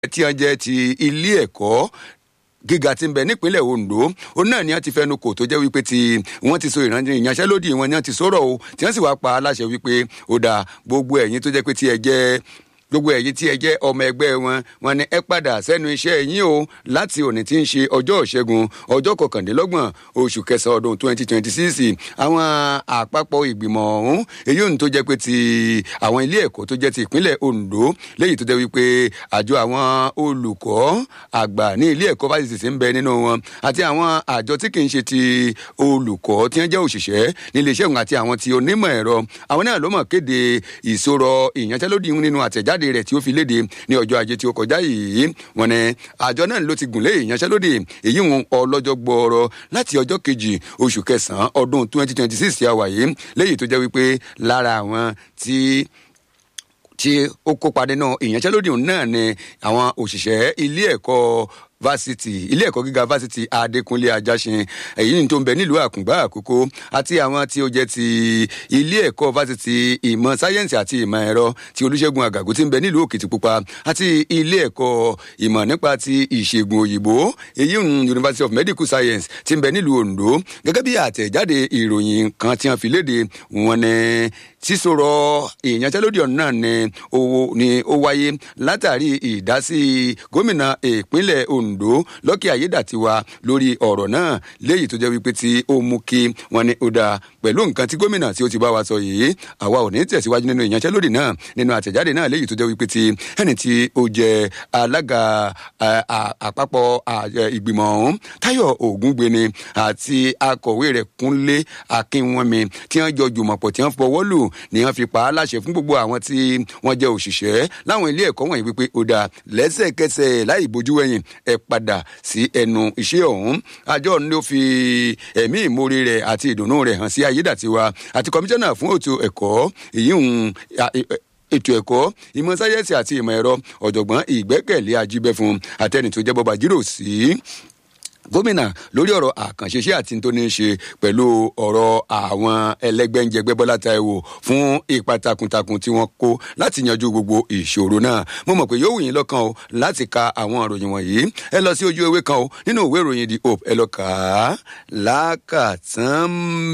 tí wọ́n jẹ́ ti ilé ẹ̀kọ́ gíga tí ń bẹ nípínlẹ̀ Ondo òun náà ni wọ́n ti fẹnu kò tó jẹ́ wípé tí wọ́n ti so ìyanṣẹ́lódì wọn ni wọ́n ti sọ̀rọ̀ o tí wọ́n sì wá pa aláṣẹ wípé ó dáa gbogbo ẹ̀yin tó jẹ́ pé tí ẹ jẹ́ gbogbo ẹ̀yin tí ẹ jẹ́ ọmọ ẹgbẹ́ wọn wọn ni ẹ padà sẹ́nu iṣẹ́ yín o láti òní tí ń ṣe ọjọ́ ìṣẹ́gun ọjọ́ kọkàndínlọ́gbọ̀n oṣù kẹsàn-án ọdún twenty twenty six àwọn àpapọ̀ ìgbìmọ̀ ọ̀hún èyí òun tó jẹ́ pé ti àwọn ilé ẹ̀kọ́ tó jẹ́ ti ìpínlẹ̀ Ondo léyìí tó jẹ́ wípé àjọ àwọn olùkọ́ àgbà ní ilé ẹ̀kọ́ fásitì sì ń bẹ nínú wọn àti àwọn àjọ tí kì í ṣe ti olùkọ́ tí wọ́n jẹ́ òṣìṣẹ́ nílé iṣẹ́ òun àti àwọn ti onímọ̀ ẹ̀rọ àwọn náà ló mọ̀ kéde ìṣòro ìyanṣẹ́lódì nínú àtẹ̀jáde ìjáde rẹ̀ tí ó fi léde ní ọjọ́ ajé tí ó kọjá yìí wọ́n ní àjọ náà ló ti gùn lé ìyanṣẹ́lódì èyí wọn ọlọ́jọ́ gbọ́ọ̀rọ̀ láti ọjọ́ kejì oṣù kẹsàn-án ọdún twenty twenty six tí a wà yìí léyìí tó jẹ́ wípé lára àwọn tí tí ó kópa nínú ìyanṣẹ́lódì náà ni àwọn òṣìṣẹ́ ilé ẹ̀kọ́ fásitì ilé ẹ̀kọ́ gíga fásitì adékúnlé ajásin èyí tó ń bẹ nílùú àkùngbá àkókò àti àwọn tí ó jẹ́ ti ilé ẹ̀kọ́ fásitì ìmọ̀ sáyẹ́ǹsì àti ìmọ̀ ẹ̀rọ ti olúṣẹ́gun àgàgù tí ń bẹ nílùú òkìtìpupa àti ilé ẹ̀kọ́ ìmọ̀ nípa ti ìṣègùn òyìnbó èyí ń university of medical science tí ń bẹ nílùú ondo gẹ́gẹ́ bí àtẹ̀jáde ìròyìn kan tí wọ́n fi léde wọn ni sísọ̀rọ̀ ìyanṣẹ́lódì ọ̀nà ni ó wáyé látàrí ìdásí gómìnà ìpínlẹ̀ ondo ondo lọ́kì ayédàtiwa lórí ọ̀rọ̀ náà léyìí tó jẹ́ wípé tí ó mú kí wọ́n ní ó dáa pẹ̀lú nǹkan tí gómìnà tí ó ti bá wa sọ yìí àwa ò ní tẹ̀síwájú nínú ìyanṣẹ́lódì náà nínú àtẹ̀jáde náà léyìí tó jẹ́ wípé tí ẹni tí ó jẹ́ alága àpapọ̀ ìgbìmọ̀ ọ̀hún táyọ̀ ògúngbeni àti akọ̀wé rẹ̀ kúnlé akínwọ́mi tí wọ́n jọ jùmọ̀pọ̀ tí wọ́n fọwọ́ lù ni wọ́n fi pa á láṣẹ fún gbogbo àwọn tí wọ́n jẹ́ òṣìṣẹ́ láwọn ilé ẹ̀kọ́ wọ̀nyí wípé ó dáa lẹ́sẹ̀kẹsẹ̀ láì bójú wẹ̀yìn ẹ padà sí ẹnu iṣẹ́ ọ̀hún àjọ ni ó fi ẹ̀mí ìmoore rẹ̀ àti ìdùnnú rẹ̀ hàn sí ayédàtiwa àti kọmíṣánná fún ètò ẹ̀kọ́ èyí ń ètò ẹ̀kọ́ ìmọ̀ sáyẹ́ǹsì àti ìmọ̀ ẹ̀rọ ọ̀jọ̀gbọ́n ìgbẹ́kẹ̀lé ajíbẹ́fun àtẹni tó jẹ́ bọ́ba jírò sí gómìnà lórí ọ̀rọ̀ àkànṣeṣe àti tó ní í ṣe pẹ̀lú ọ̀rọ̀ àwọn ẹlẹ́gbẹ́njẹgbẹ́ bọ́lá táíwò fún ipa takuntakun tí wọ́n kó láti yanjú gbogbo ìṣòro náà mo mọ̀ pé yóò wù yín lọ́kàn o láti ka àwọn ìròyìn wọ̀nyí ẹ lọ sí ojú ewé kan o nínú ìwé ìròyìn the hope ẹ lọ kà á lákàtàn